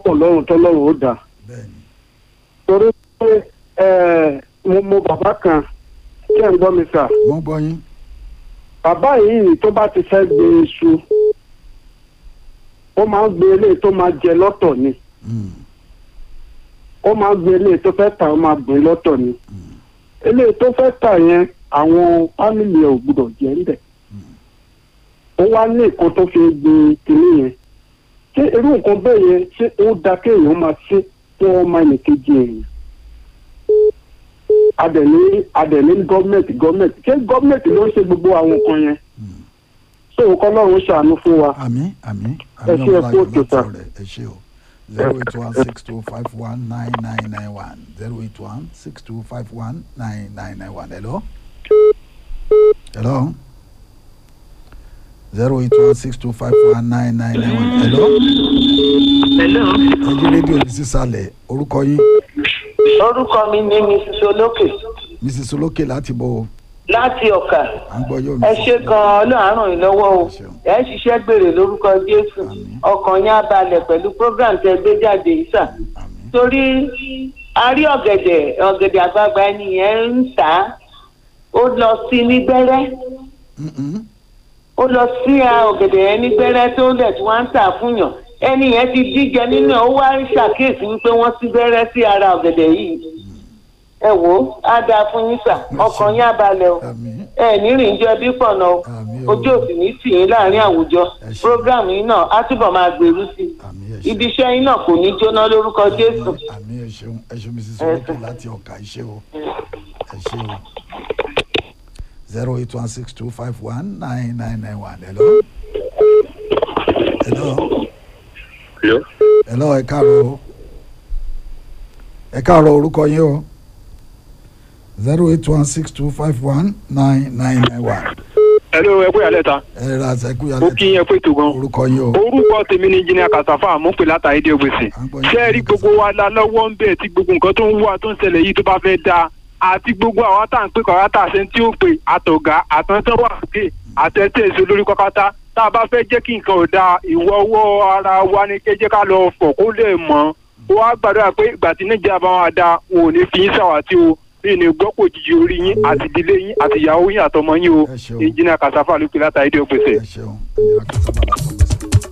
pọ̀ lọ́rùn tọ́lọ́run ó dà bẹ́ẹ̀ni torí pé ẹ, mo mo bàbá kan kí ẹ̀ ń gbọ́ mi sà wọ́n gbọ́ yín bàbá yìí tó bá ti fẹ́ gbé iṣu ó máa ń gbé eléyìí tó máa jẹ lọ́tọ̀ ni Mm, ó máa ń gbé eléyìí tó fẹ́ tà ó máa gbé lọ́tọ̀ ni eléyìí tó fẹ́ tà yẹn àwọn fámìlì ẹ̀ ò gbúdọ̀ jẹ́ ńbẹ̀ ó wá ní nǹkan tó fi gbé kinní yẹn ṣé irú nǹkan bẹ́ẹ̀ yẹn ṣé ó da kéèyàn máa ṣe fún ọmọ ẹnìkejì èèyàn adẹ̀ní adẹ̀ní gọ́ọ̀mẹ̀ntì gọ́ọ̀mẹ̀ntì ṣé gọ́ọ̀mẹ̀ntì ló ń ṣe gbogbo àwọn nǹkan yẹn so kọ́ lọ́run ṣàánú fún wa àmín àmín Ẹ àmín ṣé, ẹ ọ̀la kú yóò òkè, látọ̀ sir. rẹ̀ ẹ ṣé o zero eight one six two five one nine nine nine one zero eight one six two five one nine nine nine one hello hello zero eight one six two five one nine nine nine one hello Hello. ẹ jí rédíò yìí sísàlẹ̀ orúkọ yín Orúkọ mi ni Mrs. Olókè mrs olókè láti bọ̀ o láti Ọ̀kà. à ń gbọ́ yóò Ẹ ṣe gan-an Ọlọ́run ràn yín lọ́wọ́ o. Ẹ ṣeun. Ẹ ń ṣiṣẹ́ gbèrè lórúkọ Jésù. Àmín. Ọkàn yín á balẹ̀ pẹ̀lú program tẹ gbé jáde yìí sà. àmín Torí a rí ọ̀gẹ̀dẹ̀ ọ̀gẹ̀dẹ̀ àgbààgbà ẹni yẹn ń tà á. Ó lọ sí ní gbẹ́rẹ́. Mm, mm. Ó lọ sí a ọ̀gẹ̀dẹ̀ yẹn ní gbẹ́rẹ́ tó lẹ̀ tí wọ́n ń tà fún yàn. Ẹni yẹn ti díjẹ nínú ẹ̀ ó wá ń ṣàkíyèsí wípé wọ́n sí gbẹ́rẹ́ sí ara ọ̀gẹ̀dẹ̀ yìí. Ẹ wò ó, á dáa fún yín sà. Ọkàn yín á balẹ̀ o àmín ẹ ní rìn jẹ bí pọnà o Àmín o. ojú òsì ní tì yín láàrin àwùjọ Ẹ ṣé. program yín náà á túbọ̀ máa gbèrú sí àmín ẹ i ṣé. ibi iṣẹ́ yín náà kò ní jóná lórúkọ jésù àmì ẹ ṣeun ẹ ṣeun mrs Ẹ olókè ṣé. láti ọkà ẹ ṣé o ẹ ṣé o zero eight one six two five one nine nine nine one hello hello Hello. hello ẹ káàárọ̀ o ẹ káàárọ̀ orúkọ yín o zero eight one six two five one nine nine nine one Hello, ẹ kú ìyálẹ̀ ta. ẹ ra àṣẹkù Mo yálẹ kí yẹn pé tó gan. orúkọ yín o Orúkọ tèmi ni Engineer Kasafa, mo ń pè látàrí dé gbèsè. À ń gbọ́ yín. Ṣé ẹ rí gbogbo wa la lọ́wọ́ ń bẹ̀ tí gbogbo nǹkan tó ń wà tó ń ṣẹlẹ̀ yìí tó bá fẹ́ da? Àti gbogbo àwa tá à ń pè kọ́ àwa ṣe tí ó pè àtọ̀gá àtọ̀tọ̀ wà sókè àtẹ̀tẹ̀ èso lórí kọ́kátá. Tá a bá fẹ́ jẹ́ kí nǹkan ò da ìwọ ọwọ́ ara wa ni kẹ́ jẹ́ ká lọ fọ̀ kó lè mọ́. Ó wá gbàdúrà pé ìgbà tí Nàìjíríà bá wà da wọn ò ní fi yín ṣàwátì o. Mi ní gbọ́ kò jìjì orí yín àti ìdílé yín àti ìyàwó yín àtọmọ yín o. Ẹ ṣeun. Engineer Kasafa ló pè látàrí dé gbèsè. ẹ ṣeun ẹnìyàn kan sábà láti ọgbẹ́sẹ̀.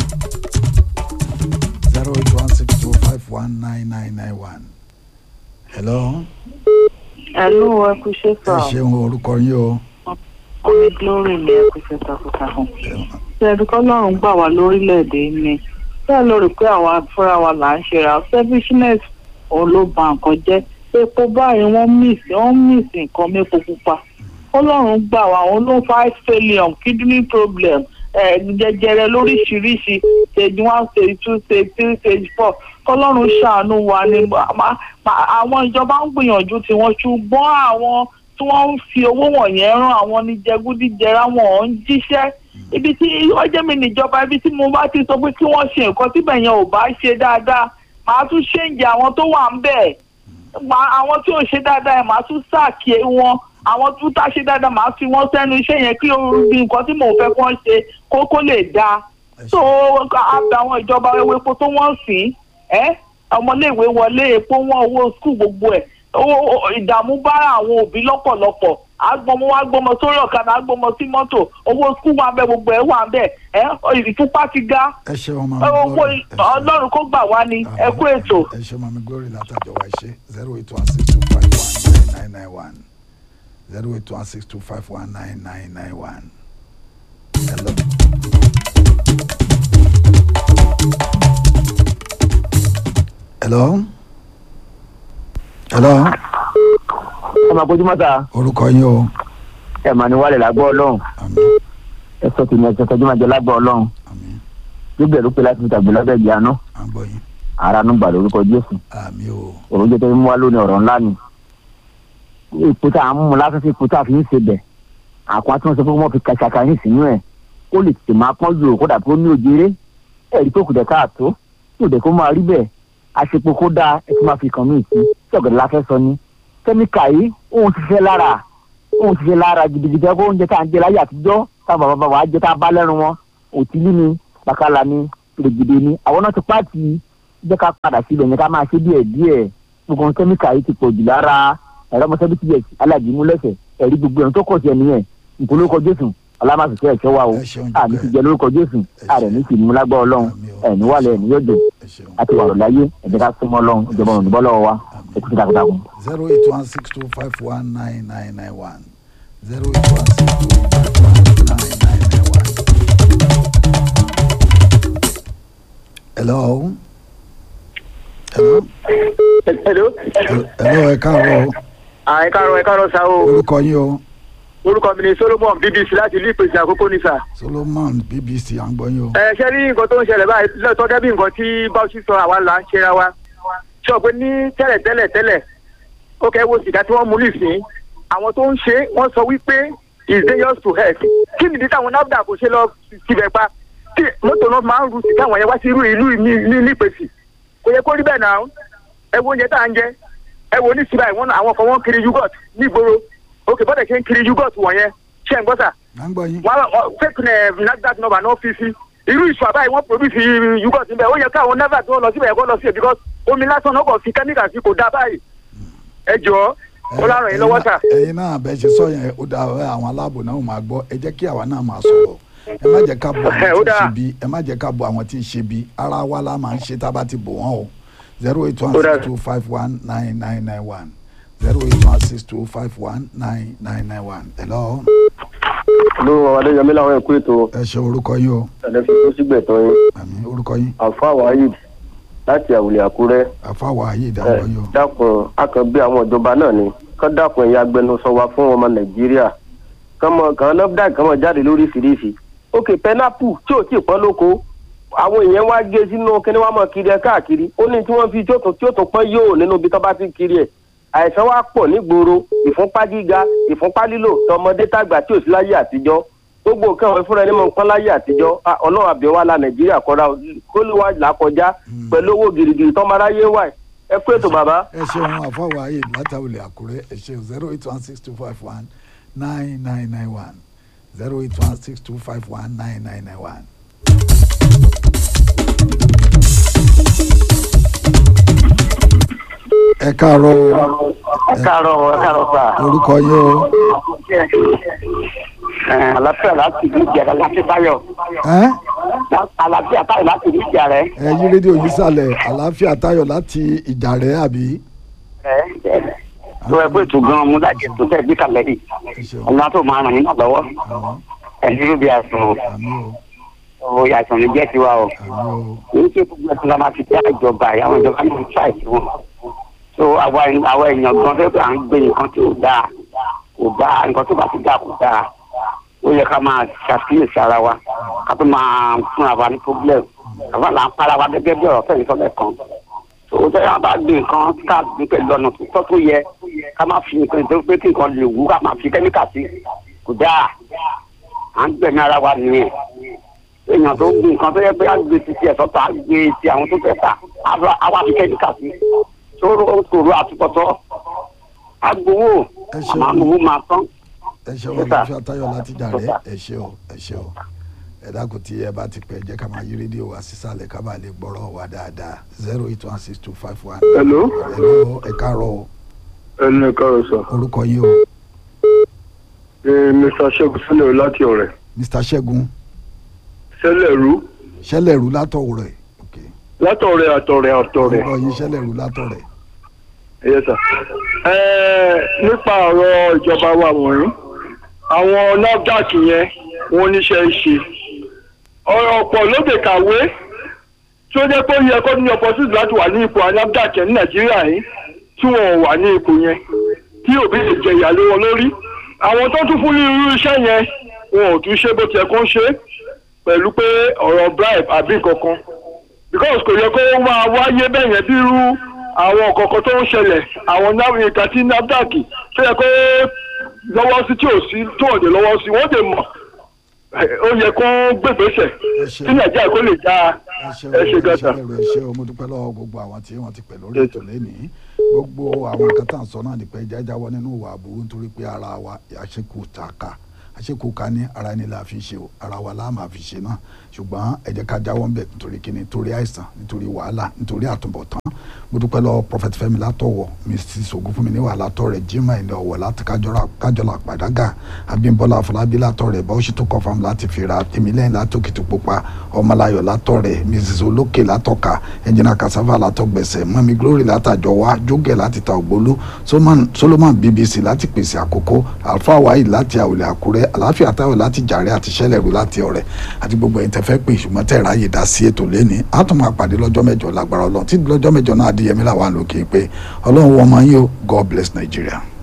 zero eight one six two five one nine nine nine one. hello Ẹ̀lú ẹkú ṣe ẹ ṣeun orúkọ yín o. ọmọ glory ni ẹkú ṣe takuntakun. Ṣé ẹbí kọ́lọ́run gbà wá lórílẹ̀‐èdè ni? Ṣé ẹ lọ rò pé àwa fúnra wa là ń ṣe ra selfishness òun ló ba nǹkan jẹ́? Epo báyìí wọ́n míìsì wọ́n míìsì nǹkan mépo pupa. Kọ́lọ́run gbà wá òun ló fa heart failure kidney problem ẹ̀ jẹjẹrẹ lóríṣiríṣi stage one stage two stage three stage four kọ́lọ́run ṣàánú wa ni ma- ma- àwọn ìjọba ń gbìyànjú tiwọn ṣùgbọ́n àwọn tí wọ́n ń fi owó wọ̀nyẹn rán àwọn ní jẹgúdíjẹrá wọn ò ń jíṣẹ́ ibi tí ọjọ́ mi níjọba ibi tí mo bá ti sọ pé kí wọ́n ṣe nǹkan tíbẹ̀ yẹn ò bá ṣe dáadáa màá tún ṣèǹjẹ àwọn tó wà ń bẹ̀ Ma- àwọn tí ò ṣe dáadáa yẹn màá tún sáàkì wọn àwọn tó tá ṣe dáadáa màá fi wọn sẹ́nu iṣẹ́ yẹn kí orí nǹkan tí mò ń fẹ́ kí wọ́n ṣe kó kó lè dáa ẹ so ṣeun àbẹ àwọn ìjọba owó epo tó wọ́n sìn ẹ́ ọmọléèwé wọlé epo wọn owó skul gbogbo ẹ̀ owó ìdààmú bá àwọn òbí lọ́pọ̀lọpọ̀ agbọmọ wa gbọmọ sórí ọ̀kadà agbọmọ sí mọ́tò owó skul wà bẹ́ẹ̀ gbogbo ẹ̀ wà bẹ́ẹ̀ ẹ́ ìfúnpá ti ga ẹ ṣeun mami owó glory ẹ ṣeun. ọlọ́run kó gbà wá ni ẹ kú ètò. ẹ ṣeun mami glory látàjọ wa ṣe zero eight one six two five one nine nine nine one zero eight one six two five one nine nine nine one. hello. hello. hello. ọmọ akójúmọ́ ta orúkọ yín o. ẹ̀ mà ní wàlẹ̀ lágbọ́ ọlọ́run àmín ẹ sọ tèmi ẹ sọ tọjú máa jẹ lágbọ́ ọlọ́run àmín gbígbẹ ló pe láti fi tàgbé lábẹ́ ìgbé àná à ń gbọ́ yín ara ló ń gbà lórúkọ jésù àmín o. òun jẹ́ tó ń mú wá lónìí ọ̀rọ̀ ńlá ni ipò tá à ń mú lásán sí ipò tá a fi ń ṣe bẹ̀ àkọ́ tí wọ́n sọ pé wọ́n fi kàṣàkà yín sínú ẹ̀ kó lè tètè máa pọ́n ju òkúta tó ní òjèrè ẹ̀rí tó kù dẹ̀ káàtó tó dẹ̀ kó máa rí bẹ́ẹ̀ àṣepọ̀ kó dáa ẹ ti máa fi kàn mí sí tí ọ̀gẹ̀dẹ̀ la fẹ́ sọ ni kẹ́míkà yìí òun ti fẹ́ lára òun ti fẹ́ lára gidigidi ẹgbẹ́ oúnjẹ tá à ń jẹ láyé àtijọ́ táwọn bàbá bàbá wa jẹ tá a bá lẹ́rù wọn òtílí ni bàkàlà ni rògbòdè ni àwọn náà ti pààtì jẹ́ ká padà síbẹ̀ yẹn ká máa ṣe díẹ̀ díẹ̀ gbogbo kẹ́míkà yìí ti pọ̀ jù lára ẹ̀rọ ọmọọṣẹ́ bí tíyẹ̀ alájìmú lẹ́sẹ̀ ẹ̀rí gbogbo ẹ̀rọ tó kọ̀ sí ẹ̀ nìyẹn nǹkan lórúkọ jésù alámàsùkẹ́ ẹ̀ṣọ́ wa o Ẹ ṣeun àmì jùlọ. ti jẹ lórúkọ jésù Ẹ ààrẹ ṣeun. ní sì mú lágbọ́ ọlọ́run Àmín o. ẹ̀ní wàlẹ̀ ẹ̀ní yóò dùn ẹ ṣeun. àti wàrọ̀ láyé ẹ̀jẹ̀ ká súnmọ́ ọlọ́run ìjọba òun níbọ̀ lọ́wọ́ wa ẹ̀kú sí takuntakun. zero eight one six two five one nine nine nine one zero eight one six two five one nine nine nine one. hello. hello. hello. hello ẹ káàárọ̀ o. ẹ káàárọ̀ ẹ káàárọ̀ sa o orúkọ yín o orúkọ mi ni solomon bbc láti ìlú ìpèsè àkókò ní sà. solomon bbc à ń gbọ́ yín o. ẹ ṣe rí nǹkan tó ń ṣẹlẹ̀ báyìí lọ́tọ́ gẹ́bí nǹkan tí báwùsì sọ àwa là ń ṣera wa sọ pé ní tẹ́lẹ̀ tẹ́lẹ̀ tẹ́lẹ̀ ó kẹ́ wo sìgá tí wọ́n mú nìsín àwọn tó ń ṣe wọ́n sọ wípé is dangerous to health kí nìdí táwọn nafdac kò ṣe lọ síbẹ̀ pa tí mọ́tò náà máa ń ru sìgá àwọn yẹn wá sí irú ìlú ní ní nípèsè kò yẹ kó rí bẹ́ẹ̀ náà ẹ wo oúnjẹ tá à ń jẹ ẹ wo ní síbáyìí wọn àwọn kan wọn kiri yogurt nígboro òkè bọ́dẹ̀ ṣe ń kiri yogurt wọ̀nyẹn ṣé ń gbọ́ sà à ń gbọ́ yín. wọn wọn fake ẹ nafdac number náà fi sí irú ìṣù àbáyé wọn produce yogurt níbẹ̀ ó yẹ káwọn nafdac tó lọ síbẹ̀ kó lọ sí ẹ̀ because omi lásán náà kò fi kẹ́míkà sí kò dá báyìí ẹ jọ̀ọ́ ó láràn yín lọ́wọ́ sà. ẹ̀yin náà bẹ́ẹ̀ ṣe sọ yẹn ó dáa ẹ àwọn aláàbò náà ó máa gbọ́ ẹ jẹ́ kí àwa náà máa sọ̀rọ̀ ẹ má jẹ́ ká bọ Ẹ, àwọn ó tí ń dáa. ṣe bí ẹ má jẹ́ ká bọ àwọn tí ń ṣe bí ara wa la máa ń ṣe tá a bá ti bò wọ́n o zero eight one Ó dáa. six two five one nine nine nine one zero eight one six two five one nine nine nine one hello ló adéyẹmí làwọn ẹkú ètò ẹ ṣe orúkọ yín o ẹlẹfẹ tó sì gbẹtọ yín àmì orúkọ yín alfa wahid láti àwùlẹ àkúrẹ́ àfàwọ̀ ayé ẹ ìdáwọ̀ yín o dákun akànbí àwọn ìjọba náà ni kán dákun ẹ̀yin agbẹnusọ wa fún ọmọ nàìjíríà kán mọ kàn nafdac kán mọ jáde lóríṣiríṣi òkè pẹnápù tí ò tí ì pọ́n lóko àwọn èèyàn wá gé sínú kíní wá mọ kiri ẹ káàkiri ó ní tí wọ́n fi tí ó tún tí ó tún pọ́n yóò nínú ibi tó bá ti kiri ẹ̀ àìsàn wa pọ̀ nígboro ìfúnpá gíga ìfúnpá lílò tọmọdé tàgbà tí ò sí láyé àtijọ́ gbogbo nǹkan ọ̀hún fúnra ẹni mọ̀ nǹkan láyé àtijọ́ Ah, ọlọ́run àbí wa la nàìjíríà kọ́ra kó ló wá là á kọjá pẹ̀lú owó girigiri tọ́mọ aráyé wà ẹ kú ètò bàbá. ẹ ṣeun àfàwọ̀ ayé látàwọlẹ̀ àkúrẹ́ ẹ ṣeun zero eight one six two five one nine nine nine one zero eight one six two five one nine nine nine one. ẹ káàárọ̀ o ẹ káàárọ̀ ẹ káàárọ̀ sà. orúkọ yín o àlàáfíà láti ìlú ìjà láti táyọ̀ ẹ àlàáfíà táyọ̀ láti ìlú ìjà rẹ. ẹ yí rédíò yìí sàlẹ̀ àlàáfíà tayọ̀ láti ìjà rẹ̀ àbí. tó ẹ pé ètò gan-an mú láti ètò tẹ̀ bí kalẹ̀ yìí ẹ ṣeun ọ̀nà tó máa ràn yín náà lọ́wọ́ àmì ẹ̀yin ló bí àìsàn o àmì o owó àìsàn ní jẹ́ tiwa o àmì o kì í ṣe gbogbo ẹ̀sìn la máa fi dá ìjọba yìí àwọn ìjọba náà ń ṣàìsí wọn so àwa àwa èèyàn gan fẹ́ pé à ń gbé nǹkan tí ò dáa kò dáa nǹkan tó bá ti dáa kò dáa ó yẹ ká máa ṣàkíyèsí ara wa ká tó máa fúnra wa ní problem àwa là ń para wa gẹ́gẹ́ bí ọ̀rọ̀ fẹ́yìn sọ́lẹ̀ kan so ó tẹ́lẹ̀ wọn bá gbé nǹkan ká gbé pẹ̀lú ọ̀nà tó tọ́ tó yẹ ká má fi nǹkan tó pé kí nǹkan lè wú ká má fi kẹ́míkà sí kò dáa à ń gbẹ̀mí ara wa nìyẹn èèyàn tó ń gbé nǹkan tó yẹ pé á gbé ti tiẹ̀ sọ́tọ̀ á gbé ti àwọn tó fẹ́ tà á wá- á wá fi kẹ́míkà sí sóró kòró àtúbọ̀tọ̀ agbowó Ẹ ṣeun. àmọ́ àmọ́ máa tán. ẹ ṣe Yes, wọn sir. láfíà tayọ̀ láti jà rẹ̀ Yes, ẹ ṣe o ẹ ṣe o ẹ dákun tí ẹ bá ti pẹ́ jẹ́ ká máa yí rédíò wa sísàlẹ̀ ká bàa lè gbọ́rọ̀ wa dáadáa zero eight one six two five one. Hello? hello ẹ káàárọ̀ o ẹnu ẹ̀ka rẹ̀ sọ orúkọ yín o mr ṣẹ́gun sílẹ̀ láti ọ̀rẹ́ mr ṣẹ́gun sẹ́lẹ̀rú ṣẹlẹ̀rú látọ̀ rẹ̀ ok látọ̀rẹ́ àtọ̀rẹ́ àtọ̀rẹ́ orúkọ yín ṣẹlẹ̀rú látọ̀ rẹ̀ yes sir. Ẹ, nípa ọ̀rọ̀ ìjọba wa wọ̀nyí àwọn nafdac yẹn wọ́n níṣẹ́ ṣe ọ̀rọ̀ ọ̀pọ̀ lóde kàwé tí ó jẹ́ pé ó yẹ kó ní opportunity láti wà ní ipò nafdac yẹn ní nàìjíríà yìí tí wọn ò wà ní ipò yẹn tí òbí lè jẹ ìyà lé wọn lórí àwọn tó tún fún ní irú iṣẹ́ yẹn wọn ò tún ṣe bó tiẹ̀ kó ń ṣe pẹ̀lú pé ọ̀rọ̀ bribe àbí nǹkan because kò yẹ kó máa wáyé bẹ́ẹ̀ yẹn bí irú àwọn kọ̀ọ̀kan tó ń ṣẹlẹ̀ àwọn nav- nǹkan tí nafdac tó yẹ kó lọ́wọ́ sí tí ò sí tó òde lọ́wọ́ sí wọ́n dè mọ̀ ó yẹ kó gbègbèsè ẹ ṣe tí nàìjíríà kó lè dáa ẹ ṣe ẹ ṣe o gàtà. ṣẹlẹ̀rú ẹ ṣe o mo dúpẹ́ lọ́wọ́ gbogbo àwọn tí wọ́n ti pẹ̀ lórí ètò lẹ́nìí gbogbo àwọn nǹkan tá à ń sọ náà nípa ẹja jáwọ́ nínú ìwà àbúrú nítorí pé ara wa àṣekù tààkà àṣekù ká ní ara ẹni la fi ṣe o ara wa la máa fi ṣe náà ṣùgbọ́n ẹ jẹ́ ká jáwọ́ ń bẹ̀ nítorí kíni nítorí àìsàn nítorí wàhálà nítorí àtúbọ̀tán mo dúpẹ́ lọ prophet fẹ́mi látọ̀wọ̀ mrs ogunfunmi ní wàhálà tọ̀ rẹ̀ jimá ẹni ọ̀wọ̀ láti kájọlá pàdágà abímbọ́lá afọlábí látọ̀ rẹ̀ báwọ̀ṣì tó kọ́ fam láti fìrà tèmílẹ́yìn látòkìtì pupa ọmọláyọ̀ látọ̀ rẹ̀ mrs olókè látọ̀ka ẹnjìnà kasava látọ̀gbẹ̀sẹ̀ mọ́mi glory látàjọwá jógẹ̀ láti ta ògbólú solomon bbc láti pèsè àkókò alfa wáyé láti àwòlẹ̀ àkúrẹ́ àláfíà táwọn láti jàre àti ṣẹlẹ̀rú láti ọ̀rẹ́ àti gbogbo ẹ̀yin tẹ́ fẹ́ pè ṣùgbọ́n tẹ́ ráyè dá sí ètò lẹ́ni á tún máa pàdé lọ́jọ́ mẹ́jọ lágbára ọlọ́run tí lọ́jọ́ mẹ́jọ náà adéyẹmí làwọn àlòkè pé ọlọ́run wọ́n máa ń yọ god bless nigeria.